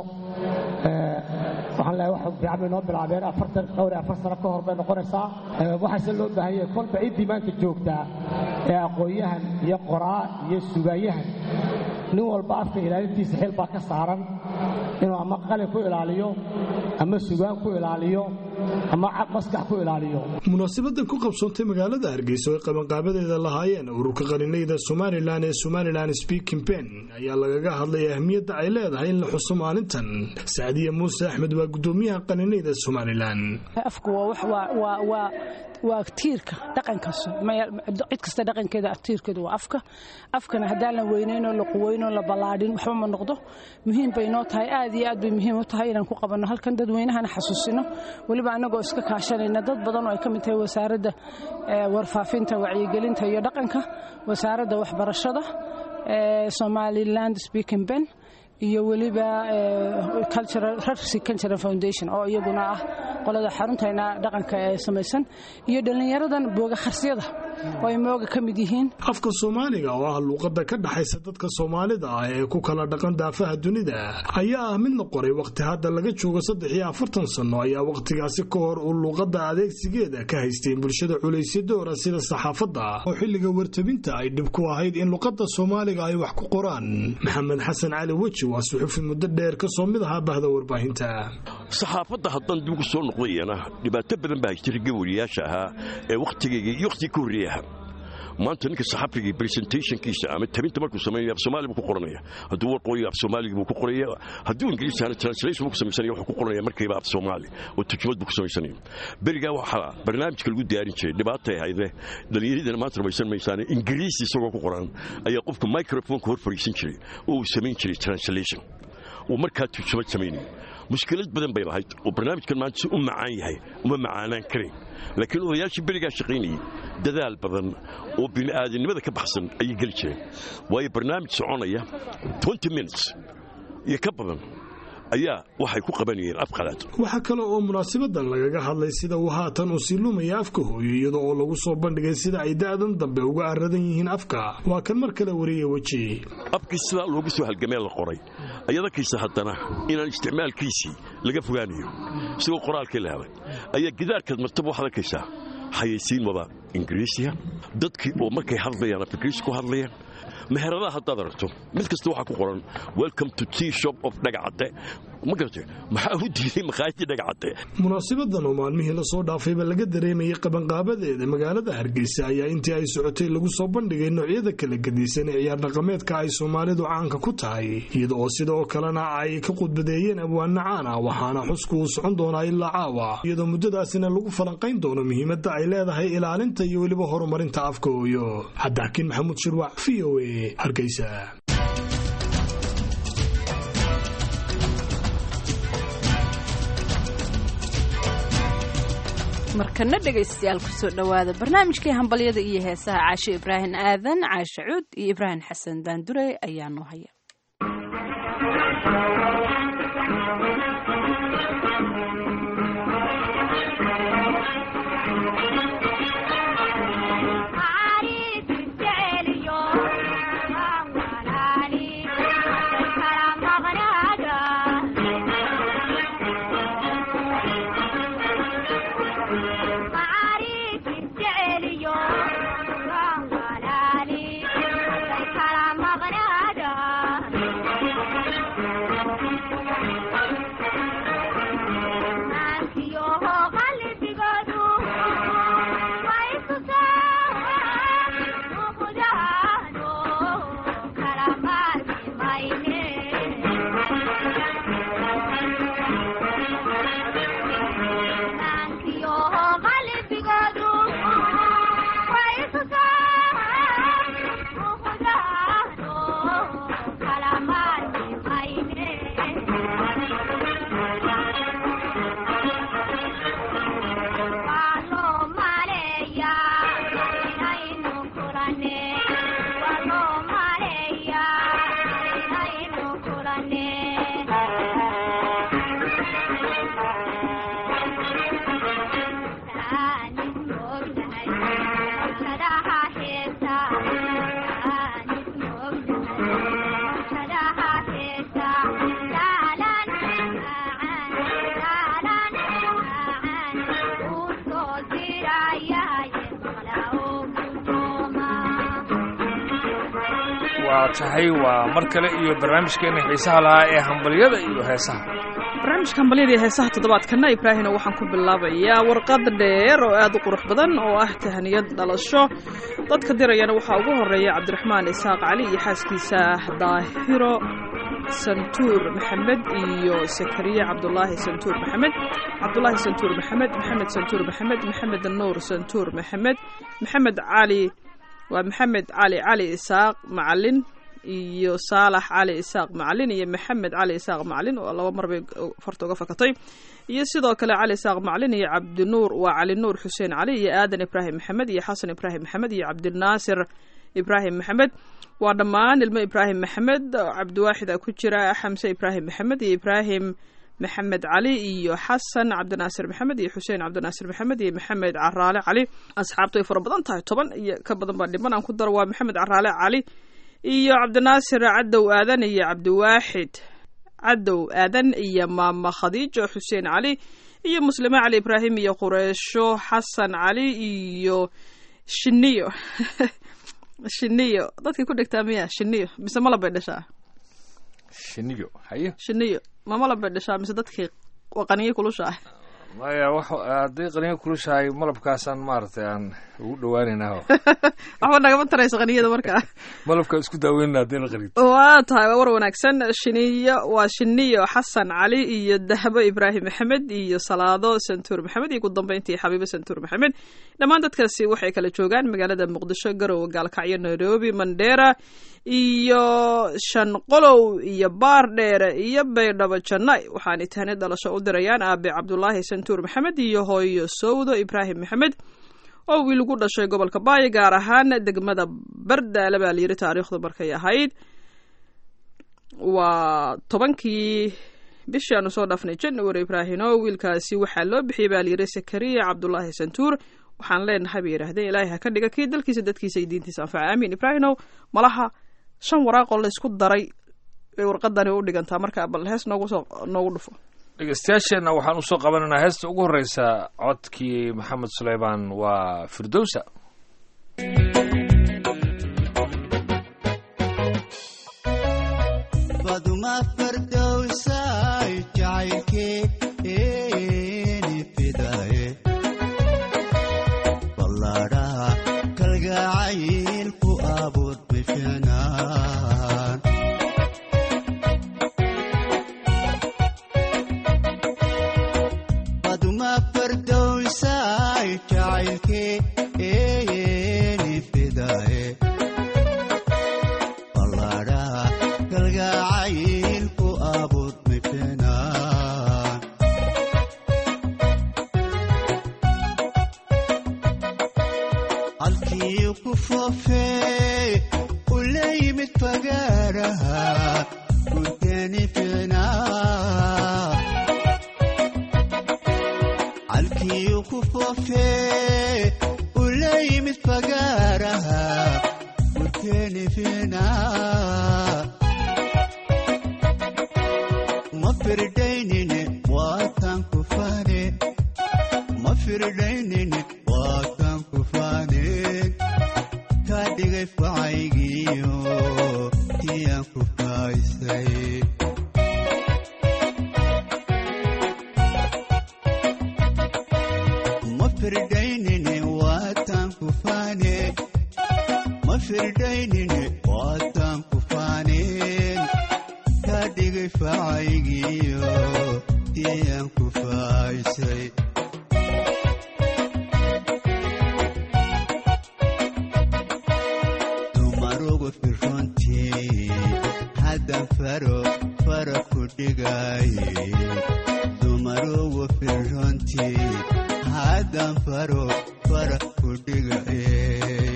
waxaan leeyahay wax fiican bay noo bilaabeen afartan dhowr iyo afar sano ka hor bay noqonaysaa waxaase loo baahan yahay kolba ciddii maanta joogtaa ee aqoon-yahan iyo qoraa iyo sugaanyahan nin walba afka ilaalintiisa xil baa ka saaran inuu ama qalin ku ilaaliyo ama sugaan ku ilaaliyo ama maskax ku ilaaliyo munaasabadan ku qabsoontay magaalada hargeysa oo ay qabanqaabadeeda lahaayeen ururka qalinayda somalilan ee somalilan speaking pen ayaa lagaga hadlay ahmiyadda ay leedahay in la xuso maalintan sacdiya muuse axmed waa gudoomiyaha qalinayda somalilan afku waa tiirka dhaqanka cid kasta dhaqankeeda tiirkeedu waa afka afkana haddaan la weynaynoo la quweynoo la ballaadhin waxba ma noqdo muhiim bay noo tahay aad iyo aad bay muhiim u tahay inaan ku qabanno halkan dadweynahana xasuusino weliba annagoo iska kaashanayna dad badan oo ay ka mid tahay wasaaradda warfaafinta wacyigelinta iyo dhaqanka wasaaradda waxbarashada somaliland speaking ben iyo weliba rarsi cultural foundation oo iyaguna ah qolada xaruntayna dhaqanka ee samaysan iyo dhallinyaradan booga kharsiyada oo ay mooga ka mid yihiin afka soomaaliga oo ah luuqadda ka dhaxaysa dadka soomaalida ah ee ku kala dhaqan daafaha dunida ayaa ah mid la qoray wakhti hadda laga joogo saddex iyo afartan sanno ayaa wakhtigaasi ka hor uu luuqadda adeegsigeeda ka haysteen bulshada culaysyo doora sida saxaafadda oo xilliga wartabinta ay dhib ku ahayd in luuqadda soomaaliga ay wax ku qoraan maxamed xasan cali weji waa suxufi muddo dheer ka soo mid ahaa bahda warbaahinta saxaafadda haddaan dib ugu soo noqdayana dhibaato badan baa haysta ragga wariyaasha ahaa ee wakhtigayga iyo wakhtigii ka horreeyay ahaa maanta ninka saxafiga presentationkiisa ama tabinta markuu sameeyo af soomaali buu ku qoranaya hadduu warqooyo af soomaaliga buu ku qoraya hadduu ingiriis ahana translation buu ku samaysanaya wuxuu ku qoranaya markiiba af soomaali oo turjumad buu ku samaysanaya berigaa waxaa barnaamijka lagu diyaarin jiray dhibaatay ahayde dhallinyaradana maanta rumaysan maysaane ingiriis isagoo ku qoran ayaa qofka microfonka hor fadhiisan jiray oo uu samayn jiray translation uu markaa turjumad samaynaya mushkilad badan bay lahayd oo barnaamijkan maanta si u macaan yahay uma macaanaan karayn laakiin odayaashii berigaa shaqaynayay dadaal badan oo bini'aadanimada ka baxsan ayay geli jireen waayo barnaamij soconaya minutes iyo ka badan ayaa waxay ku qabanayeen af qalaad waxaa kale oo munaasabadan lagaga hadlay sida uu haatan u sii lumaya afka hooyo iyada oo lagu soo bandhigay sida ay da'dan dambe uga aradan yihiin afka waa kan mar kale wariya weji afkii sidaa loogu soo halgamee la qoray ayadakiisa haddana inaan isticmaalkiisii laga fogaanayo isagoo qoraalkii la helay ayaa gidaarkaad martaba waxaad arkaysaa xayaysiin wada ingiriisiya dadkii oo markay hadlayaan af ingiriisi ku hadlayaan meheradaha haddaad aragto mid kasta waxaa ku qoran welcome to tea shop of dhagacadde ma garate maxaa u diiday makhaayadii dhagacadde munaasabadan oo maalmihii lasoo dhaafayba laga dareemayay qabanqaabadeeda magaalada hargeysa ayaa intii ay socotay lagu soo bandhigay noocyada kala gedisan ee ciyaar dhaqameedka ay soomaalidu caanka ku tahay iyada oo sidoo kalena ay ka khudbadeeyeen abwaana caan ah waxaana xusku uu socon doonaa ilaa caawa iyadoo muddadaasina lagu falanqayn doono muhiimadda ay leedahay ilaalinta iyo weliba horumarinta afka hooyo cabdixakiin maxamuud shirwac v o a hargeysa markana dhegaystayaal kusoo dhowaada barnaamijkii hambalyada iyo heesaha caashe ibraahim aadan caashe cuud iyo ibraahim xasan daandure ayaa noo haya waa tahay waa mar kale iyo barnaamijkeena xiisaha lahaa ee hambalyada iyo heesaha barnaamijka hambalyada iyo heesaha toddobaadkana ibraahina waxaan ku bilaabayaa warqad dheer oo aad u qurux badan oo ah tahaniyad dhalasho dadka dirayana waxaa ugu horeeya cabdiraxmaan isaaq cali iyo xaaskiisa daahiro santuur maxamed iyo sakariye cabdulaahi santuur maxamed cabdulaahi santuur maxamed maxamed santuur maxamed maxamed nuur santuur maxamed maxamed cali waa maxamed cali cali isaaq macalin iyo saalax cali isaaq macalin iyo maxamed cali isaaq macalin oo laba mar bay farta uga fakatay iyo sidoo kale cali isaaq macalin iyo cabdinuur waa cali nuur xuseen cali iyo aadan ibraahim maxamed iyo xasan ibraahim maxamed iyo cabdinaasir ibraahim maxamed waa dhammaan ilmo ibraahim maxamed cabdiwaaxid a ku jira xamse ibraahim maxamed iyo ibraahim maxamed cali iyo xasan cabdinaasir maxamed iyo xuseen cabdinaasir maxamed iyo maxamed caraale cali asxaabtu way fara badan tahay toban iyo ka badan baa dhiman aan ku daro waa maxamed caraale cali iyo cabdinaasir cadow aadan iyo cabdiwaaxid cadow aadan iyo maama khadiijo xuseen cali iyo muslime cali ibraahim iyo qureysho xasan cali iyo shiniyo shiniyo dadkay ku dhegtaa miya shiniyo mise malab bay dhashaa shiniyo haye shiniyo ma malab bay dhashaa mise dadkii qaniyo kulushaa maya wax hadday qaniyo kulushahay malabkaasaan maaragtay aan ugu dhawaanaynaa waxba nagama tarayso qaniyada markaa malabka isku daaweynana haddayna qarid waa tahay waa war wanaagsan shiniyo waa shiniyo xasan cali iyo dahbo ibraahim maxamed iyo salaado santuur maxamed iyo ugu dambeyntii xabiibo santuur maxamed dhammaan dadkaasi waxay kala joogaan magaalada muqdisho garowe gaalkacyo nairobi mandheera iyo shanqolow iyo baar dheere iyo baydhabo jannay waxaanay tahani dhalasho u dirayaan aabe cabdulaahi santuur maxamed iyo hooyo sowdo ibraahim maxamed oo wiil ugu dhashay gobolka baayo gaar ahaan degmada bardaale baa layiri taariikhdu markay ahayd waa tobankii bishii aanu soo dhaafnay january ibraahino wiilkaasi waxaa loo bixiyey baa layiri sakariya cabdulaahi santuur waxaan leenahay bay yidhaahdeen ilaahay ha ka dhiga kii dalkiisa dadkiisa iyo diintiisa anfaca aamiin ibraahinow malaha shan waraaqoo laysku daray bay warqadani u dhigantaa marka bal hees noogu soo noogu dhufo dhegeystayaasheenna waxaan usoo qabanaynaa heesta ugu horreysa codkii maxamed suleymaan waa firdowsa baduma fardowsay jacaylkeeni fidaye ballaadhaha kalgacayl ku abuur bishanaan baduma fardowsay jacaylkeeni fidaye ballaadhaha kalgacayl ku abuur bishanaan halkii ku foofee u la yimid fagaaraha gudani ficnaa halkii ku foofee u la yimid fagaaraha gudani ficnaa ma firdaynine waatan ku fane ma firdaynine waatan ku faneen ka dhigay facaygiyo tiyaan ku faaysay ma firdaynine waatan ku fane ma firdaynine waatan ku faneen ka dhigay facaygiyo tiyaan ku faaysay dumarugu firrontii haddan faro fara ku dhigaye dumarugu firrontii haddan faro fara ku dhigaye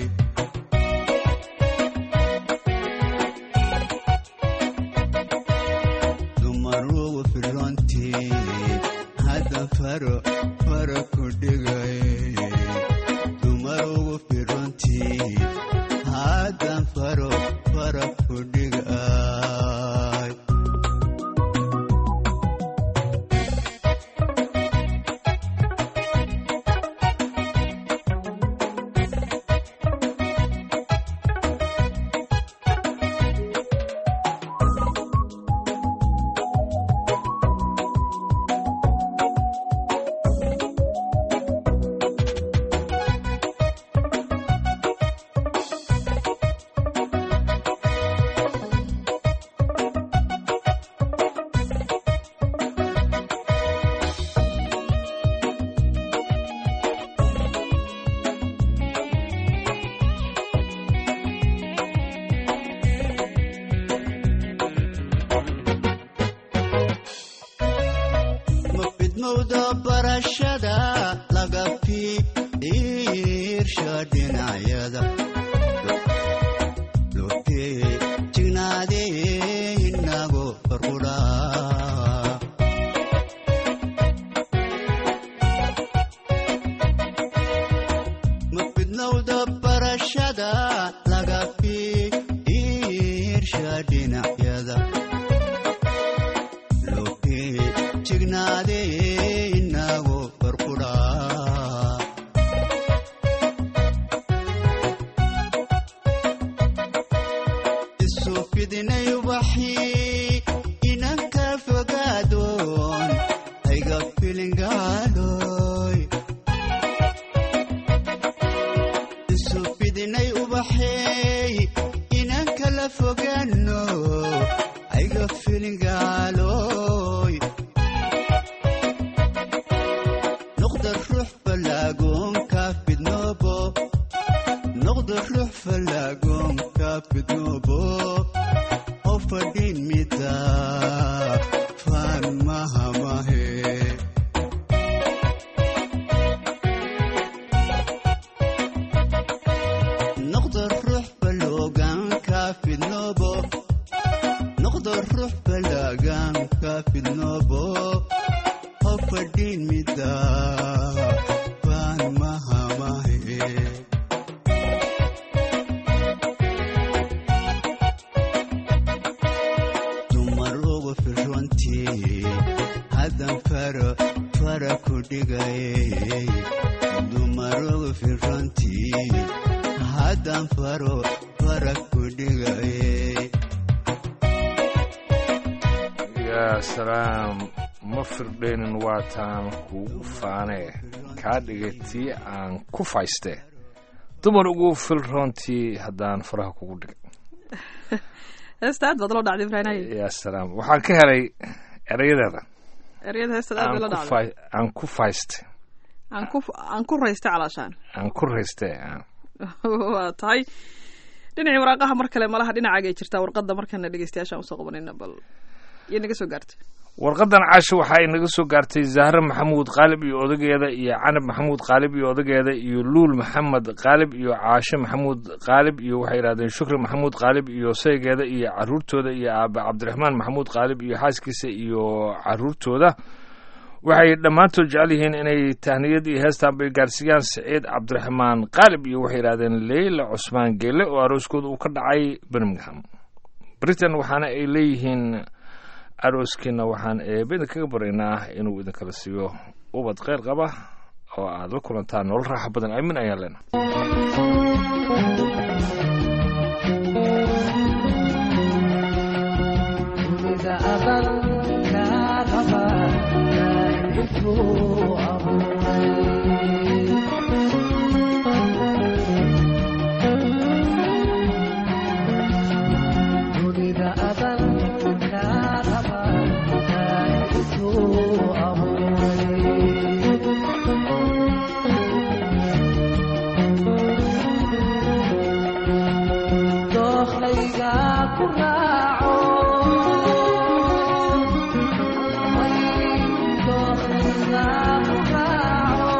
dumarugu firrontii haddan faro fara ku dhigaye dumarugu firrontii haddan faro fara ku dhigay farquraa ma fidnowda barashada laga fiirsha dhinacyada loohee jignaadee inago farquraa isu fidinay ubaxii inanka fogaadoon ayga filingaaloy isu fidinay ubaxeey inanka la fogaano ayga filingaaloy noqda ruux falaagoonka fidnoobo noqda ruux falaagoonka fidnoobo oo fadhin mida faan mahamahe noqda ruux faloogaanka fidnoobo noqda ruux falaagaanka fidnoobo oo fadhin mida faan mahamahe dumar ugu firrontii haddan faro fara ku dhigay dumar ugu firrontii haddan faro fara ku dhigay yaa salaam ma firdheenin waataan kuugu faanee kaa dhigay tii aan ku fayste dumar ugu filroontii haddaan faraha kugu dhigay heesta aad baad loo dhacday ibraahim yaa salaam waxaan ka helay erayadeeda ereyada heestada aad bay la aan ku dhacday fay- aan ku fayste aan ku aan ku raystay calaashaan aan ku rayste aan waa tahay dhinacii waraaqaha mar kale malaha dhinacaagay jirtaa warqadda markana dhegeystayaashaan usoo qabanayna bal iyo naga soo gaartay warqadan caasho waxa ay naga soo gaartay zahre maxamuud qaalib iyo odageeda iyo canab maxamuud qaalib iyo odageeda iyo luul maxamed qaalib iyo caashe maxamuud qaalib iyo waxay yidhahdeen shukri maxamuud qaalib iyo saygeeda iyo caruurtooda iyo aabe cabdiraxmaan maxamuud qaalib iyo xaaskiisa iyo caruurtooda waxay dhammaantood jecel yihiin inay tahniyad iyo heestan bay gaarsiiyaan saciid cabdiraxmaan qaalib iyo waxay yidhahdeen leyla cusmaan geele oo arooskooda uu ka dhacay birmingham britain waxaana ay leeyihiin arooskiina waxaan eebada kaga baraynaa inuu idinkala siiyo ubad kheyr qaba oo aad la kulantaan nolol raaxa badan aamin ayaan leenahay Dokhlayga ku raaco Dokhlayga ku raaco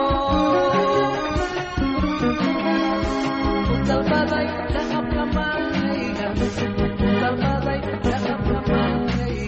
Dalbaday dhaqabka maankayga Dalbaday dhaqabka maankayga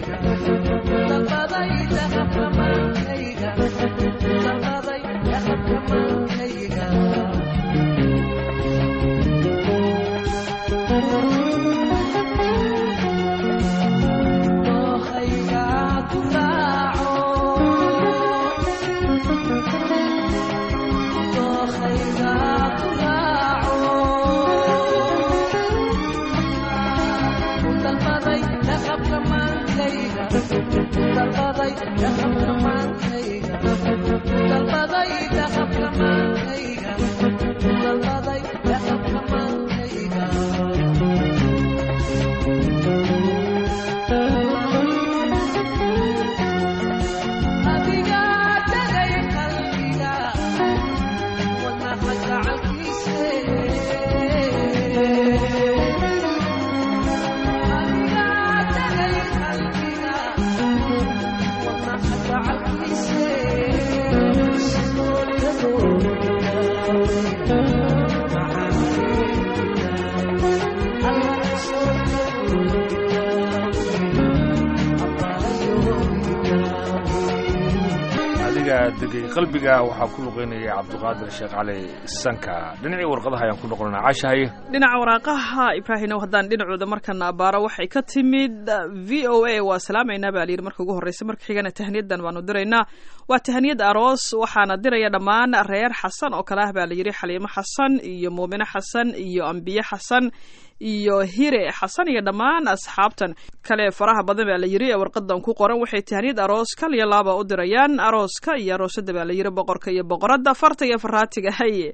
adiga degay qalbiga waxaa ku luqeynaya cabdiqaadir sheekh cali sanka dhinacii warqadaha ayaan ku noqonana caashahaye dhinaca waraaqaha ibraahinow haddaan dhinacooda markana abaaro waxay ka timid v o a waa salaamaynaa baa layidhi marka ugu horreysa marka xigana tahniyadan baanu diraynaa waa tahniyad aroos waxaana diraya dhammaan reer xasan oo kale ah baa layidhi xaliimo xasan iyo muumine xasan iyo ambiye xasan iyo hire xasan iyo dhammaan asxaabtan kale faraha badan baa la yiri ee warqadan ku qoran waxay tahniyad aroos kal iyo laaba u dirayaan arooska iyo aroosada baa la yiri boqorka iyo boqoradda farta iyo faraatiga haye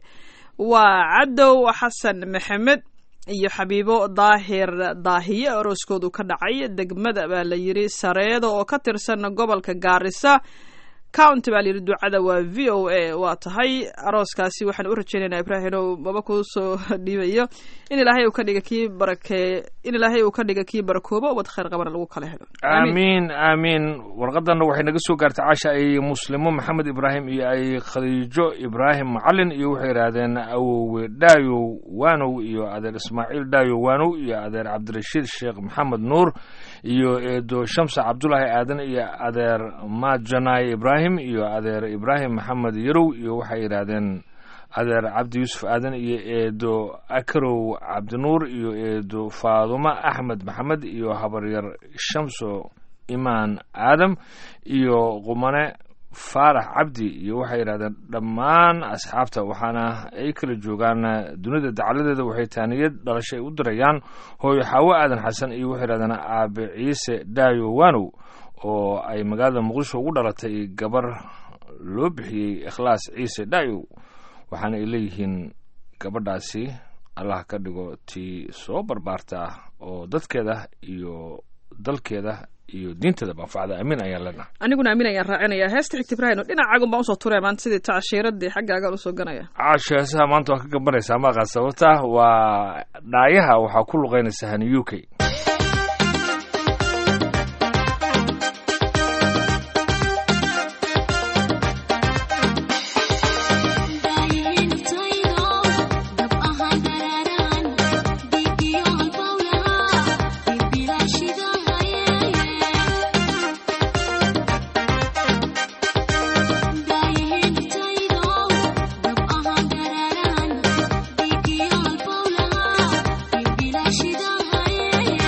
waa cadow xasan maxamed iyo xabiibo daahir daahiye arooskoodu ka dhacay degmada baa la yiri sareedo oo ka tirsan gobolka gaarisa county baa layidhi ducada waa v o a waa tahay arooskaasi waxaan u rajaynaynaa ibraahinow maba kuu soo dhiibayo in ilaahay uu ka dhiga kii barakee in ilaahay uu ka dhiga kii barakoobo wad khayr qabana lagu kala helo aamiin aamiin warqadanna waxay naga soo gaartay caasha ay muslimo maxamed ibraahim iyo ay khadiijo ibraahim macalin iyo waxay yidhaahdeen awowe dhaayow waanow iyo adeer ismaaciil dhaayow waanow iyo adeer cabdirashiid sheekh maxamed nuur iyo eedo shamsa cabdulaahi aadan iyo adeer majanay ibraahim iyo adeer ibraahim maxamed yarow iyo waxay yidhaahdeen adeer cabdi yuusuf aadan iyo eedo akarow cabdinuur iyo eedo faadumo axmed maxamed iyo habaryar shamso imaan aadam iyo qumane faarax cabdi iyo waxay yidhahdeen dhammaan asxaabta waxaana ay kala joogaan dunida dacaladeeda waxay taaniyad dhalasho ay u dirayaan hooyo xaawo aadan xasan iyo waxay yidhahdeen aabe ciise dhaayo waanow oo ay magaalada muqdisho ugu dhalatay gabar loo bixiyey ikhlaas ciise dhaayow waxaana ay leeyihiin gabadhaasi allah ka dhigo tii soo barbaarta oo dadkeeda iyo dalkeeda iyo diinteeda manfacda amiin ayaan leenahay aniguna amiin ayaan raacinayaa heesta xigta ibraahino dhinacaagun baan usoo turaya maanta sidii tacshiiradii xaggaagaan usoo ganaya caasho heesaha maanta waa ka gambanaysaa maaqaa sababta waa dhaayaha waxaa ku luqeynaysa hani u k Shida haye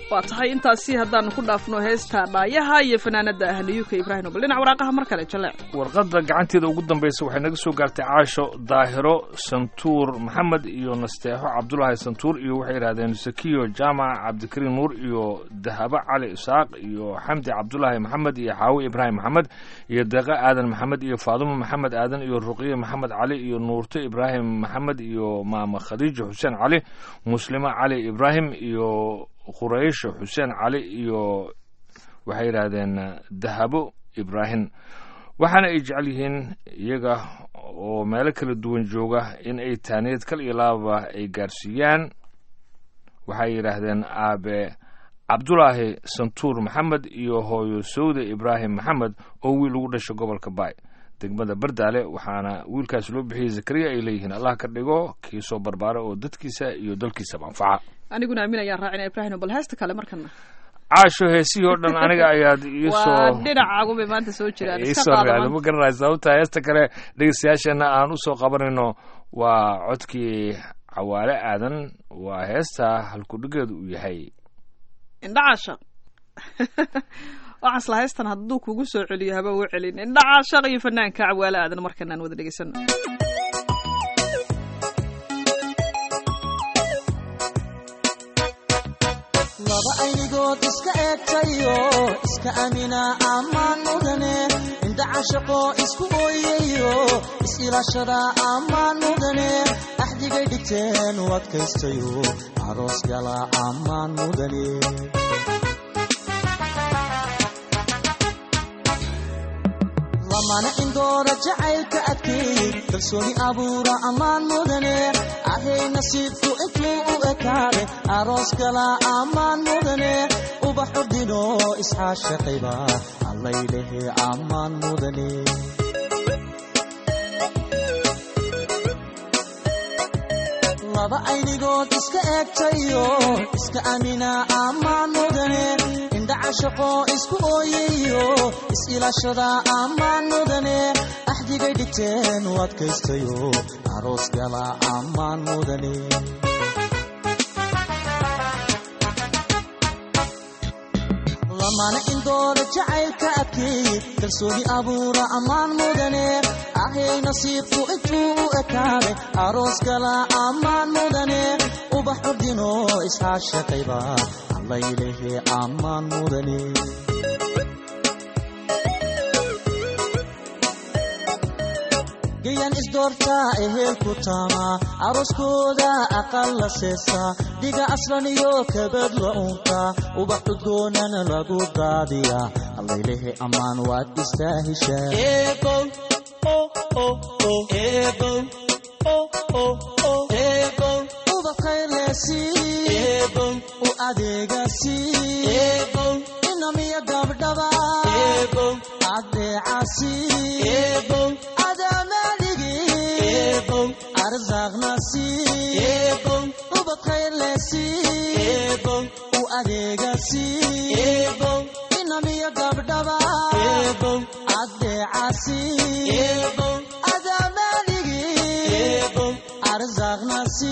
waa tahay intaasi haddaanu ku dhaafno heesta dhaayaha iyo fanaanada ahniyuka ibraahim bal dhinac waraaqaha mar kale jaleec warqadda gacanteeda ugu dambaysa waxay naga soo gaartay caasho daahiro santuur maxamed iyo nasteexo cabdulaahi santuur iyo waxay yidhahdeen sakiyo jaamac cabdikariin nuur iyo dahabo cali isaaq iyo xamdi cabdulaahi maxamed iyo xaawi ibraahim maxamed iyo deeqo aadan maxamed iyo faadumo maxamed aadan iyo ruqiye maxamed cali iyo nuurto ibraahim maxamed iyo maama khadiijo xuseen cali muslimo cali ibraahim iyo quraysho xuseen cali iyo waxay yidhaahdeen dahabo ibraahim waxaana ay jecel yihiin iyaga oo meelo kala duwan jooga in ay taaniyad kal iyo laaba ay gaarsiiyaan waxay yidhaahdeen aabe cabdulaahi santuur maxamed iyo hooyo sawde ibraahim maxamed oo wiil ugu dhashay gobolka baay degmada bardaale waxaana wiilkaas loo bixiyey zakariya ay leeyihiin allah ka dhigo kii soo barbaara oo dadkiisa iyo dalkiisaba anfaca aniguna aamin ayaan raacina ibraahim bal heesta kale markana caasho heesihii oo dhan aniga ayaad waa iisoo dhinacaagunbay maanta soo jiraan iska iisoo qaada raacday maanta. ma garanay sababta heesta kale dhegeystayaasheenna aan usoo qabanayno waa codkii cawaale aadan waa heesta halkudhigeedu uu yahay indhacaashaq waxaan isla heystan hadduu kugu soo celiyo haba u celin indhacaashaq iyo fanaanka cawaale aadan markan aan wada dhegeysano laba aynigood iska eegtayo iska amina ammaan mudane indha cashaqo isku ooyayo is-ilaashada ammaan mudane axdigay dhigteen u adkaystayo aroos gala ammaan mudane lamana indoora jacaylka adkeey kalsooni abuura ammaan mudane ahay nasiibku intuu u ekaade aroos gala ammaan mudane ubax ordino isxaashaqayba allaylehe ammaan mudane laba aynigood iska eegtayo iska amina ammaan mudane indha cashaqo isku ooyayo is-ilaashada ammaan mudane axdigay dhigteen u adkaystayo aroos gala ammaan mudane lamana indoora jacaylka adkeey kalsooni abuura ammaan mudane ahay nasiibku intuu u ekaade aroos gala ammaan mudane ubax ordino isxaashaqayba allaylehe ammaan mudane gayan isdoortaa ehelku taama arooskooda aqal la seesaa dhiga aslan iyo kabad la unkaa ubax cudgoonana lagu daadiyaa allaylehe ammaan waad istaa heshaa u adeegasi inamiya gabdhaba adeecasi adamaligi arzaaqnasi ubadkhaylesi u adeegasi inamiya gabdhaba adeecasi adamaligi arzaaqnasi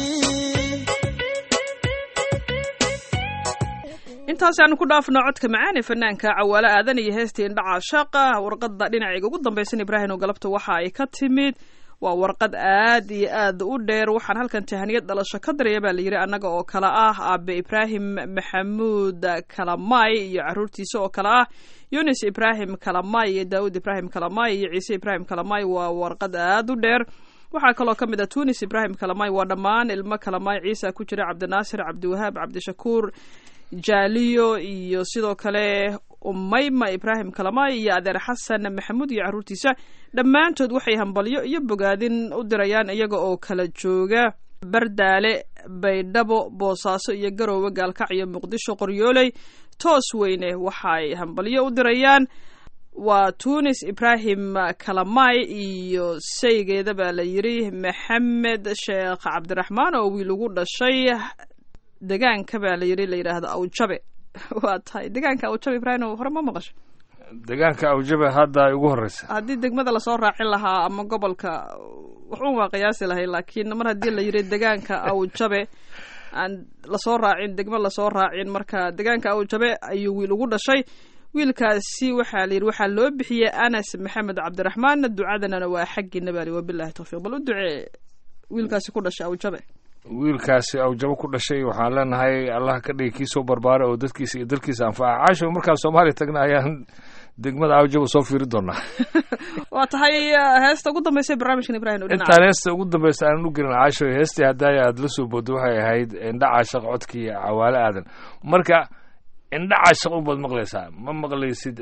intaasi aanu ku dhaafno codka macaan ee fanaanka cawaale aadan iyo heestii indhaca shaaqa warqadda dhinacayga ugu dambaysan ibraahim oo galabta waxa ay ka timid waa warqad aad iyo aad u dheer waxaan halkan tahaniyad dhalasho ka diraya baa layidhi annaga oo kale ah aabe ibraahim maxamuud kalamay iyo caruurtiisa oo kale ah yunis ibraahim kalamay iyo daawud ibraahim kalamay iyo ciise ibraahim kalamay waa warqad aad u dheer waxaa kaloo ka mid ah tunis ibraahim kalamay waa dhammaan ilmo kalamay ciisa ku jira cabdinaasir cabdiwahaab cabdishakuur jaaliyo iyo sidoo kale umayma ibraahim kalamay iyo adeer xasan maxamuud iyo caruurtiisa dhammaantood waxay hambalyo iyo bogaadin u dirayaan iyaga oo kala jooga bardaale baydhabo boosaaso iyo garoowe gaalkacyo muqdisho qoryooley toos weyne waxaay hambalyo u dirayaan waa tunis ibraahim kalamay iyo saygeeda baa la yidhi maxamed sheekh cabdiraxmaan oo wiil ugu dhashay degaanka baa la yidhi la yidhaahdo awjabe waa tahay degaanka awjabe ibraahim hore ma maqasho deegaanka awjabe hadda ay ugu horeysa haddii degmada lasoo raacin lahaa ama gobolka waxuun waa qiyaasi lahay laakiin mar haddii la yidhi degaanka awjabe aan lasoo raacin degmo lasoo raacin marka deegaanka awjabe ayuu wiil ugu dhashay wiilkaasi waxaa layidhi waxaa loo bixiyey anas maxamed cabdiraxmaan ducadanana waa xaggiina baa li wabilahi tawfiiq bal u ducee wiilkaasi ku dhashay awjabe wiilkaasi awjabo ku dhashay waxaan leenahay allah ka dhigi kii soo barbaara oo dadkiisa iyo dalkiisa anfaca caasho markaan soomaaliya tagna ayaan degmada awjabo soo fiiri doonaa waa tahay heesta ugu dambaysa barnaamijkan ibrahim oo dhinaca intaan heesta ugu dambaysa aanan u gelin caasho heestii haddaaya aada la soo boodo waxay ahayd indha caashaq codkii cawaale aadan marka indha caashaq ubaad maqlaysaa ma maqlaysid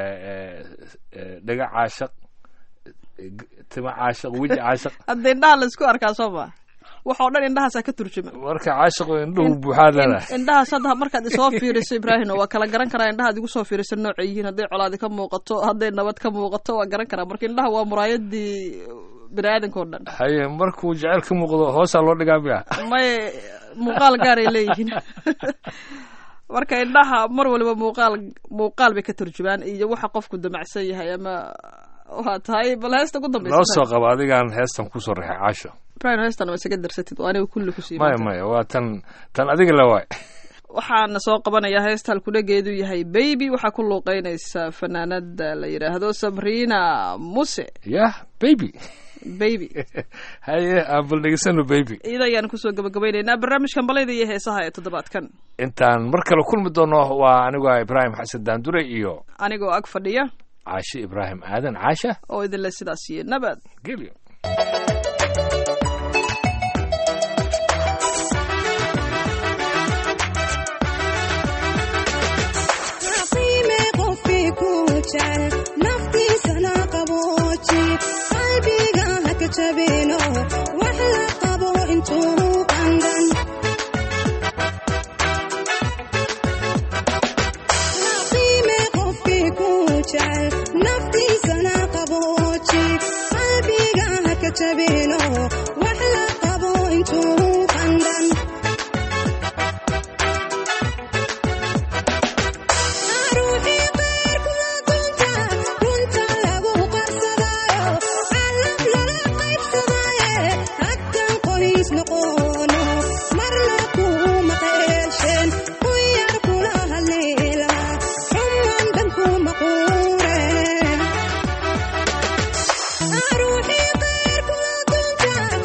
dhaga caashaq tima caashaq weji caashaq hadda indhaha laisku arkaa soo ma waxoo dhan indhahaasaa ka turjuma marka caashaqo indhuhu buuxaad leedahay indhahaas hadda markaad isoo fiiriso ibraahim waa kala garan karaa indhahaad igu soo fiiriso noocay yihiin hadday colaadi ka muuqato hadday nabad ka muuqato waa garan karaa marka indhaha waa muraayadii bini aadanka oo dhan haye markuu jecel ka muuqdo hoosaa loo dhigaa miya may muuqaal gaaray leeyihiin marka indhaha mar waliba muuqaal muuqaal bay ka turjumaan iyo waxa qofku damacsan yahay ama waa tahay bal heesta ugu dambaysa noo soo qaba adigaan heestan kusoo rixay caasho ibrahim heestan ma isaga darsatid oo aniga kulli kusii maya maya waa tan tan adiga la waay waxaana soo qabanayaa heesta halkudhageedu yahay baby waxaa ku luuqeynaysa fanaanada la yidhaahdo sabrina muse yah baby baby haye aan bal dhegeysano baby iyada ayaan kusoo gabagabaynaynaa barnaamijkan balayda iyo heesaha ee toddobaadkan intaan mar kale kulmi doono waa anigoo ibraahim xasan daandure iyo anigoo ag fadhiya caashe ibraahim aadan caasha oo idinle sidaas iyo nabad gelyo naftiisana qabooji qalbiga haka jabino wax la qabo intuu qandan qiime qofkii ku jecel naftiisana qabooji qalbiga haka jabino wax la qabo intuu qandan Ruuxii qeyrku dunta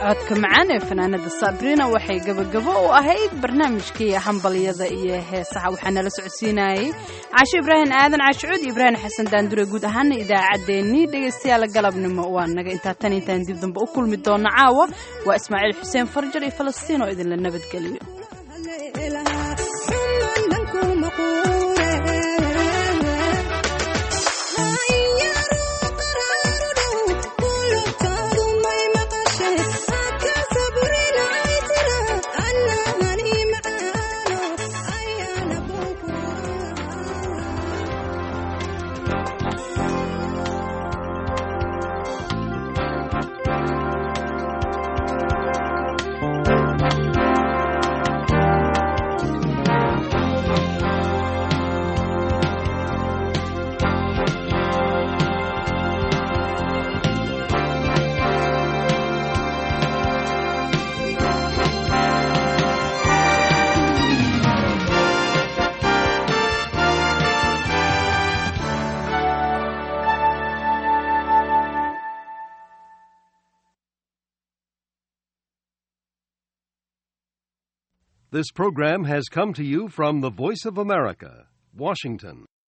codka macaan ee fanaanada sabrina waxay gabagabo u ahayd barnaamijkii hambalyada iyo heesaha waxaa nala socodsiinayay caasho ibraahim aadan caashicuud iyo ibraahim xasan daandure guud ahaana idaacaddeenii dhegaystayaal galabnimo waa naga intaa tan intaan dib dambe u kulmi doona caawa waa ismaaciil xuseen farjar iyo falastiin oo idinla nabadgeliyo This program has come to you from the Voice of America, Washington.